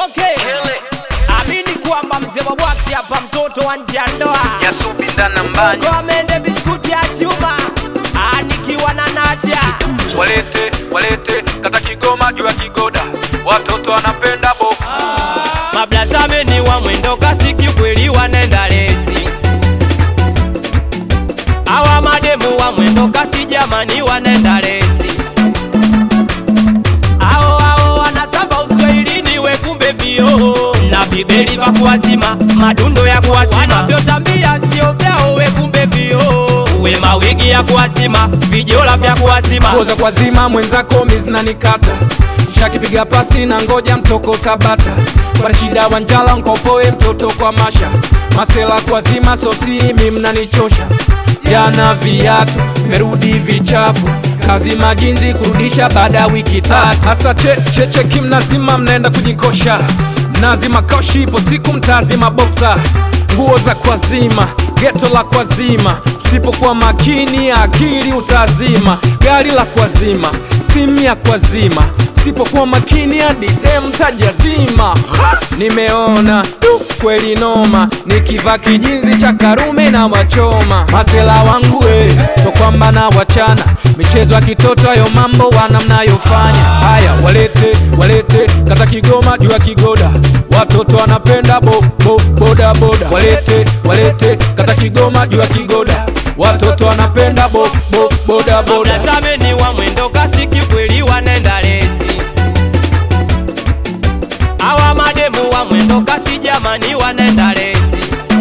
Okay. Amini kwamba mzee wa bwaksi hapa mtoto wa nje ya ndoa. Yasubinda na mbanya Kwa mende biskuti ya chuma. Ah, nikiwa na nacha. walete walete kata Kigoma juu ya kigoda, watoto wanapenda boko Mablazame ni wa mwendo kasi kikweli wanenda lezi. Hawa mademu wa mwendo kasi jamani wanenda lezi. Hao hao wanatamba uswahilini we kumbe vio na vibeli vya kuwazima madundo ya kuwazima wanavyotambia sio vyao we kumbe vio we mawigi ya kuwazima vijola vya kuwazima Ngoza kwa zima mwenzako mizinanikata shakipiga pasi na ngoja mtoko tabata kwa shida wanjala nkopoe mtoto kwa masha masela kwa zima sosiri mimnanichosha jana viatu merudi vichafu kazi majinzi kurudisha baada ya wiki tatu hasa che, cheche kimnazima mnaenda kujikosha mnazima koshi ipo siku mtazima boksa nguo za kwazima geto la kwazima usipokuwa makini akili utazima gari la kwazima simu ya kwazima usipokuwa makini hadi dem tajazima Ha! nimeona tu kweli noma nikivaa kijinzi cha karume na wachoma masela wangu eh, so kwamba na wachana michezo ya kitoto hayo mambo wana mnayofanya haya walete walete kata kigoma juu ya kigoda watoto wanapenda bo, bo, boda boda walete walete kata kigoma juu ya kigoda watoto wanapenda bo, bo, boda boda Mtazame ni wa mwendo kasi kikweli wanenda lezi. Hawa mademu wa mwendo kasi jamani wanenda lezi.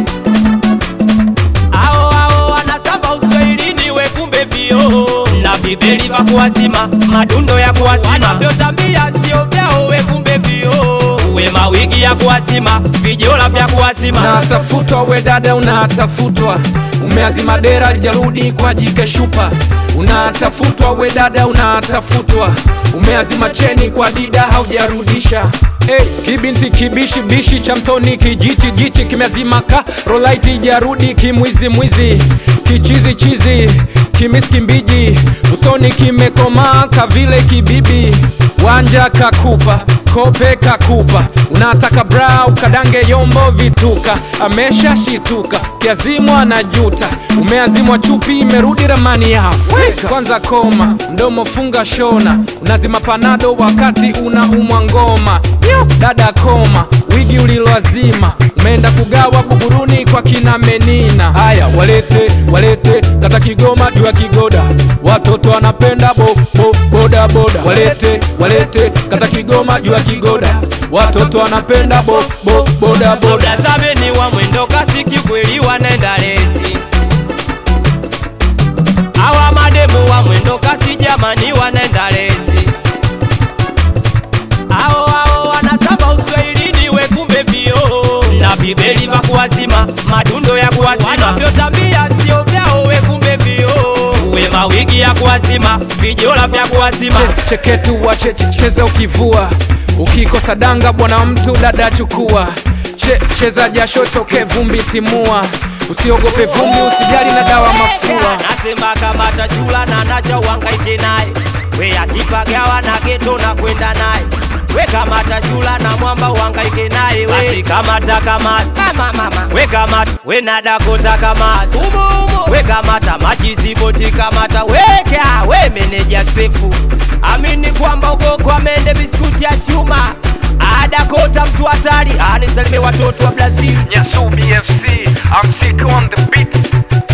Hao hao wanatamba uswahilini we kumbe vio na vibeli vya kuwazima madundo ya kuwazima wanavyotambia sio vyao we kumbe vio we mawigi ya kuwazima vijola vya kuwazima unatafutwa we dada unatafutwa umeazima dera jarudi kwa jike shupa unatafutwa we dada unatafutwa umeazima cheni kwa dida haujarudisha Hey, kibinti kibishi bishi cha mtoni kijichi jichi kimeazima ka rolaiti jarudi kimwizi mwizi kichizi chizi kimiski mbiji usoni kimekomaa kavile kibibi wanja kakupa kope kakupa unataka bra ukadange yombo vituka amesha shituka kiazimwa na juta umeazimwa chupi imerudi ramani ya Afrika kwanza koma mdomo funga shona unazima panado wakati unaumwa ngoma Yo, dada koma wigi uliloazima umeenda kugawa buguruni kwa kina menina haya walete walete kata kigoma juu ya kigoda watoto wanapenda bo, bo, boda boda walete walete kata kigoma juu ya kigoda watoto wanapenda bo, bo, boda boda Mtazame ni wa mwendo kasi kikweli wanenda lezi. Hawa mademu wa mwendo kasi jamani wanenda lezi. Hao hao wanatamba uswahilini we kumbe vio na vibeli vya kuwazima madundo ya kuwazima wanavyotambia sio vyao we kumbe vio we mawigi ya kuwazima vijola vya kuwazima Che- cheketu wa cheze ukivua ukikosa danga bwana mtu dada chukua che, cheza jasho toke vumbi timua usiogope vumbi usijali na dawa mafua nasema kama tachula na nacha uhangaike naye we akipagawa na geto na kwenda naye we kama tachula na mwamba uhangaike naye basi kamata kamata we kamata we nadakota kamata we kamata machiziboti kamata weka we meneja sefu amini kwamba uko kwa mende biskuti ya chuma adakota mtu hatari anisalime watoto wa brazil Nyasubi FC I'm sick on the beat